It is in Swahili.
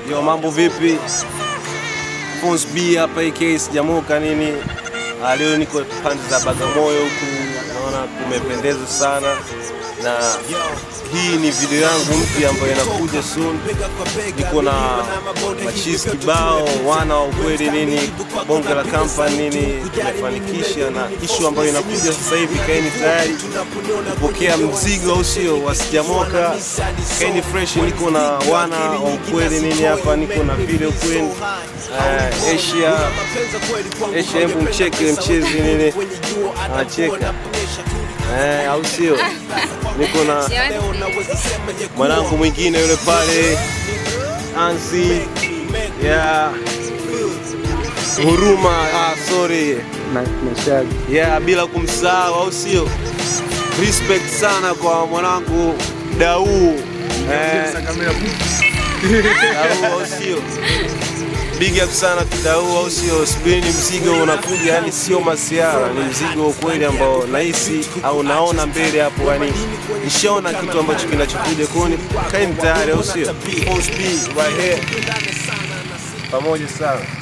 Yo, mambo vipi? Pons B hapa AK sijamuka nini. Ah, leo niko pande za Bagamoyo huku, naona kumependeza sana na hii ni video yangu mpya ambayo inakuja soon. Niko na machizi kibao, wana wa ukweli nini, bonge la company nini, tumefanikisha na ishu ambayo inakuja sasa hivi. Kaeni tayari kupokea mzigo, au sio? Wasijamoka, kaeni fresh. Niko na wana wa ukweli nini hapa, niko na vile ukweli uh, Asia Asia, hebu mcheke mchezi nini, anacheka eh, au sio? Niko na mwanangu mwingine yule pale Ansi ya Huruma, ah, sorry ya bila kumsahau, au sio? Respect sana kwa mwanangu Dau eh, Dau, au sio? Big up sana Kidau, au sio? Spini mzigo unakuja, yani sio masiara, ni mzigo wa ukweli ambao nahisi au naona mbele hapo, yani nishaona kitu ambacho kinachokuja kuni. Kaeni tayari, au sio? Pons B right here, pamoja sana.